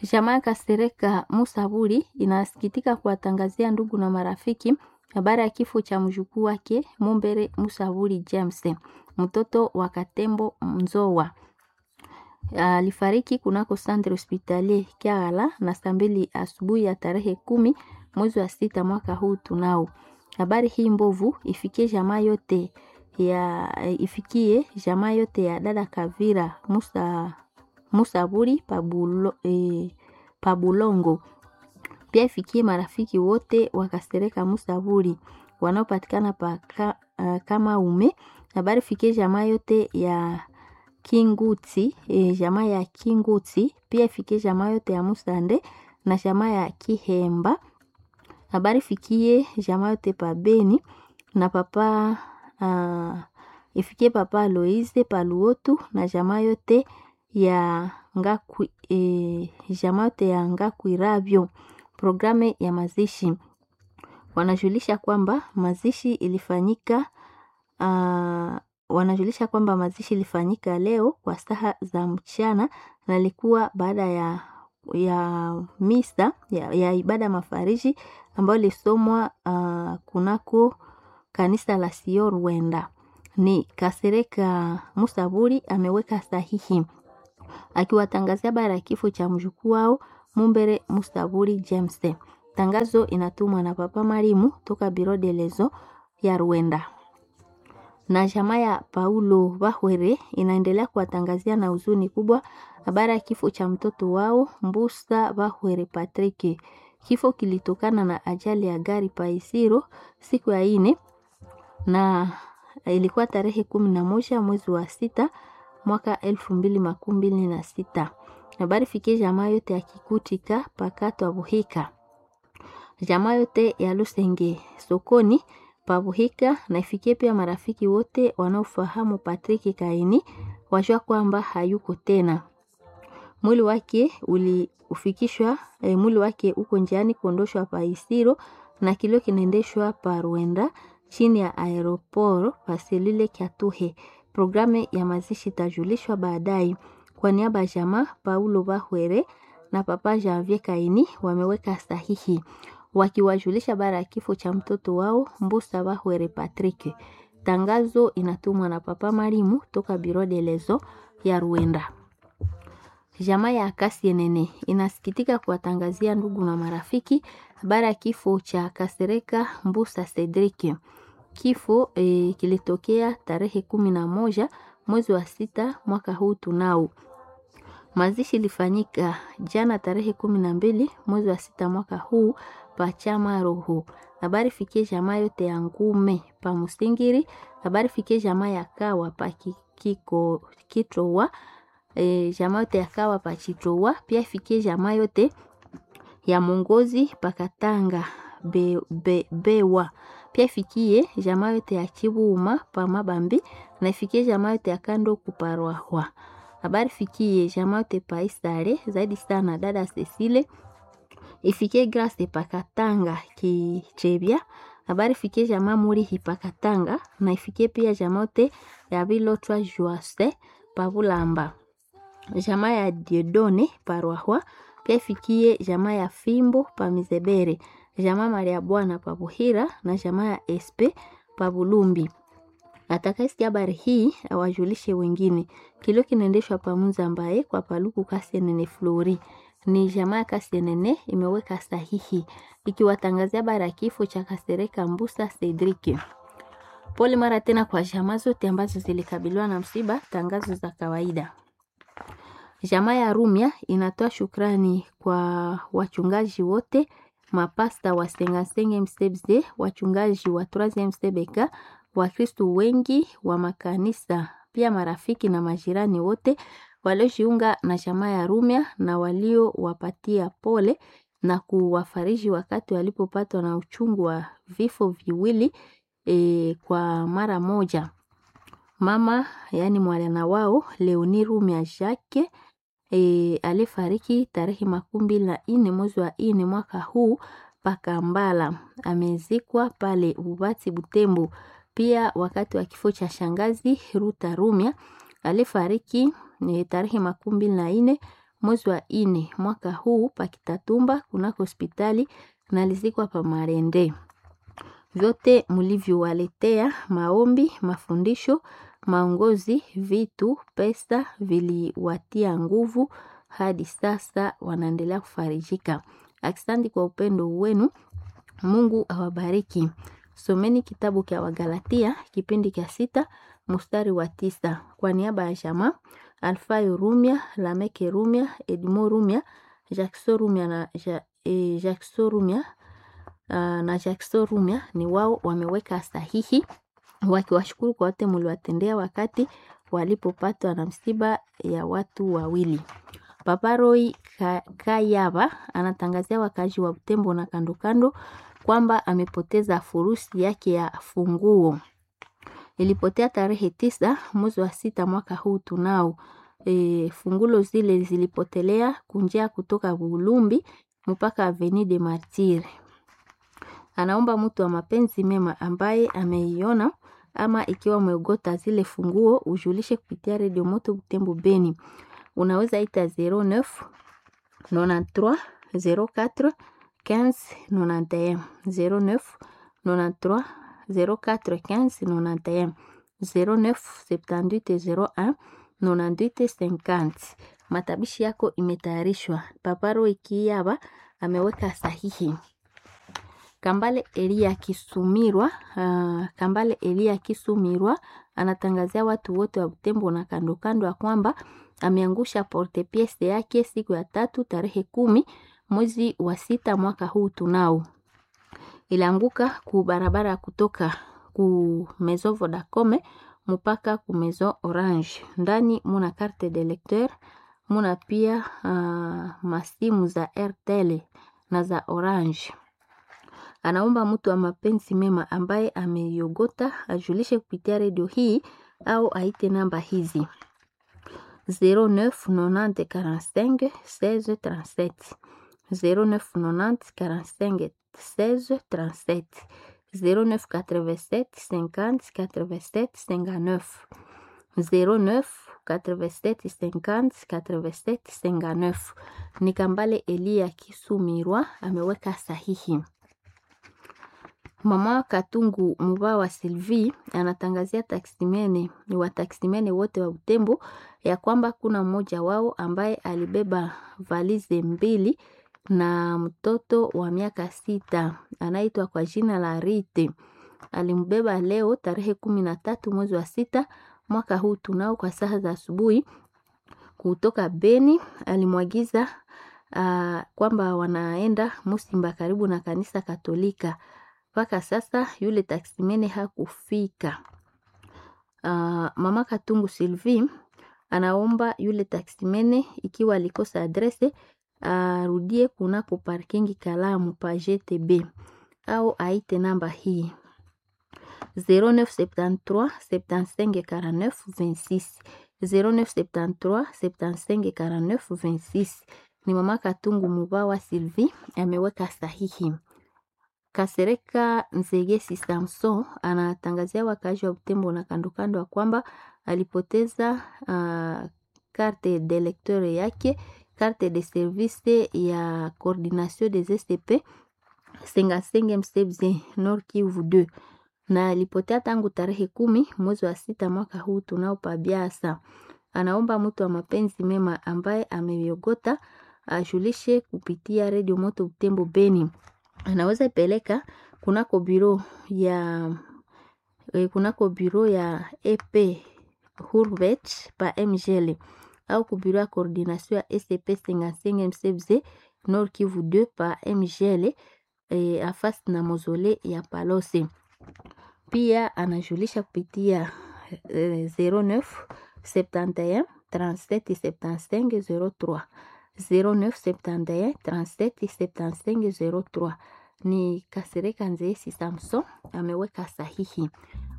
Jamaa Kasereka Musaburi inasikitika kuwatangazia ndugu na marafiki habari ya kifo cha mjukuu wake Mumbere Musaburi James, mtoto wa Katembo Mzowa. Alifariki kunako Centre Hospitalier Kiagala na saa mbili asubuhi ya tarehe kumi mwezi wa sita mwaka huu tunao. Habari hii mbovu ifikie jamaa yote ya ifikie jamaa yote ya dada Kavira Musa Musaburi Pabulo, eh, Pabulongo. Pia ifikie marafiki wote wakasereka Musaburi wanaopatikana pa ka, uh, kama ume. Habari fikie jamaa yote ya Kinguti, eh, jamaa ya Kinguti. Pia ifikie jamaa yote ya Musande na jamaa ya Kihemba. Habari fikie jamaa yote pa Beni na papa uh, ifikie papa Aloise Paluotu na jamaa yote ya Ngakwi, e, jamaa yote ya Ngakwirabyo. Programu ya mazishi wanajulisha kwamba mazishi ilifanyika uh, wanajulisha kwamba mazishi ilifanyika leo kwa saa za mchana na ilikuwa baada ya ya misa ya, ya ibada mafariji ambayo ilisomwa uh, kunako kanisa la Sio Rwenda. Ni Kasereka Musaburi ameweka sahihi akiwatangazia habari ya kifo cha mjukuu wao Mumbere Musaburi James. Tangazo inatumwa na Papa Marimu toka Biro de Lezo ya Rwenda. Na jamaa ya Paulo Bahwere inaendelea kuwatangazia na huzuni kubwa habari ya kifo cha mtoto wao Mbusa Bahwere Patrick. Kifo kilitokana na ajali ya gari Paisiro siku ya ine na ilikuwa tarehe kumi na moja mwezi wa sita mwaka elfu mbili makumi mbili na sita. Habari fikie jamaa yote ya Kikutika pakato Abuhika, jamaa yote ya Lusenge sokoni Pabuhika, na ifikie pia marafiki wote wanaofahamu Patrick Kaini wajua kwamba hayuko tena. Mwili wake uliufikishwa e, mwili wake uko njiani kuondoshwa pa Isiro na kilio kinaendeshwa pa Rwenda chini ya aeroporo paselile Kyatuhe. Programu ya mazishi itajulishwa baadaye. Kwa niaba ya jamaa Paulo Bahwere na papa Janvier Kaini wameweka sahihi wakiwajulisha bara ya kifo cha mtoto wao Mbusa Bahwere Patrick. Tangazo inatumwa na papa Marimu toka Biro de Lezo ya Rwanda. Jamaa ya Akasienene inasikitika kuwatangazia ndugu na marafiki habari ya kifo cha Kasereka Mbusa Cedric. Kifo e, kilitokea tarehe kumi na moja mwezi wa sita mwaka huu tunao. Mazishi ilifanyika jana tarehe kumi na mbili mwezi wa sita mwaka huu pachama roho. Habari fikie jamaa yote ya ngume pa Musingiri. Habari fikie jamaa ya kawa pa kiko kitrowa e, jamaa yote ya kawa pa chitrowa. Pia fikie jamaa yote ya mongozi pakatanga be, be, bewa pia ifikie jamaa yote ya Chibuuma pa Mabambi na ifikie jamaa yote ya kando kuparwahwa. Habari fikie jamaa yote pa Isare zaidi sana dada Cecile. Ifikie Grace pakatanga kichebya. Habari fikie jamaa muri hipakatanga na ifikie pia jamaa yote ya Bilotwa Juase pa Bulamba. Jamaa ya Diodone parwahwa pia ifikie jamaa ya Fimbo pa Mizebere jamaa Maria Bwana pa Buhira na jamaa ya Espe pa Bulumbi. Atakayesikia habari hii awajulishe wengine. Kilio kinaendeshwa pa Muzambaye kwa Paluku Kasienene Flori. Ni jamaa ya Kasienene imeweka sahihi ikiwatangazia habari ya kifo cha Kasereka Mbusa Cedric. Pole mara tena kwa jamaa zote ambazo zilikabiliwa na msiba. Tangazo za kawaida. Jamaa ya Rumia inatoa shukrani kwa wachungaji wote mapasta wa Sengasenge Msebze, wachungaji wa Troisieme Msebeka, Wakristu wengi wa makanisa, pia marafiki na majirani wote waliojiunga na jamaa ya Rumia na waliowapatia pole na kuwafariji wakati walipopatwa na uchungu wa vifo viwili e, kwa mara moja. Mama yani mwana wao Leoni Rumia Jacques E, alifariki tarehe makumi mbili na nne mwezi wa nne mwaka huu Pakambala, amezikwa pale Bubati Butembo. Pia wakati wa kifo cha shangazi Ruta Rumia alifariki e, tarehe makumi mbili na nne mwezi wa ine mwaka huu pakitatumba kunako hospitali nalizikwa pa Marende. Vyote mlivyowaletea maombi, mafundisho, maongozi, vitu, pesa viliwatia nguvu hadi sasa wanaendelea kufarijika. Asante kwa upendo wenu. Mungu awabariki. Someni kitabu cha Wagalatia kipindi cha sita mstari wa tisa kwa niaba ya jamaa Alfayo Rumia, Lameke Rumia, Edmo Rumia, Jackson Rumia na ja, e, Jackson Rumia uh, na Jackson Rumia ni wao wameweka sahihi wakiwashukuru kwa wote mliwatendea wakati walipopatwa na msiba ya watu wawili. Papa Roy Kayaba anatangazia wakazi wa Butembo na kando kando kwamba amepoteza furusi yake ya funguo. Ilipotea tarehe tisa mwezi wa sita mwaka huu tunao. E, fungulo zile zilipotelea kunjia kutoka Bulumbi mpaka Avenue de Martyrs. Anaomba mtu wa mapenzi mema ambaye ameiona ama ikiwa umeogota zile funguo ujulishe kupitia Radio Moto Butembo Beni. Unaweza ita 09 93 04 15 91 09 93 04 15 91 09 78 01 98 50. Matabishi yako imetayarishwa. Paparo Ikiyaba ameweka sahihi. Kambale Elia Kisumirwa, uh, Kambale Elia Kisumirwa anatangazia watu wote wa Butembo na kando kando ya kwamba ameangusha porte piece yake siku ya tatu tarehe kumi mwezi wa sita mwaka huu tunao. Ilianguka ku barabara kutoka ku Maison Vodacom mpaka ku Maison Orange. Ndani muna carte de lecteur, muna pia uh, masimu za Airtel na za Orange. Anaomba mtu wa mapenzi mema ambaye ameiogota ajulishe kupitia redio hii au aite namba hizi 09 90 45 16 37 09 90 45 16 37 09 87 50 87 59 09 87 50 87 59. Ni Kambale Elia Kisumirwa ameweka sahihi. Mama Katungu Muba wa Sylvie anatangazia taksimene ni wataksimene wote wa Butembo ya kwamba kuna mmoja wao ambaye alibeba valize mbili na mtoto wa miaka sita anaitwa kwa jina la Rite. Alimbeba leo tarehe kumi na tatu mwezi wa sita mwaka huu tunao kwa saa za asubuhi kutoka Beni. Alimwagiza uh, kwamba wanaenda Musimba karibu na kanisa Katolika. Mpaka sasa yule taksimene hakufika. Uh, mama Katungu Sylvie anaomba yule taksimene ikiwa alikosa adrese arudie uh, kunako parkingi Kalamu pa GTB au aite namba hii 0973 75 49 26 0973 75 49 26. Ni mama Katungu Mubawa Sylvie ameweka sahihi. Kasereka Nzegesi Samson anatangazia wakazi wa Butembo na kando kando ya kwamba alipoteza uh, carte de lecteur yake carte de service ya coordination des STP Sengasenge Msebze Nord Kivu 2 na alipotea tangu tarehe kumi mwezi wa sita mwaka huu tunao pabiasa. Anaomba mtu wa mapenzi mema ambaye ameiogota ajulishe kupitia redio moto Butembo Beni anaweza peleka kunako biro ya eh, kunako biro ya EP Hurvet pa MGL au ku biro ya coordination ya SCP Sengasenge Msebze Nord Kivu 2 pa MGL eh, afasi na mozole ya Palose. Pia anajulisha kupitia eh, 09 71 37 75 03 0971 37 75 03 ni Kasereka Nzeesi Samson ameweka sahihi.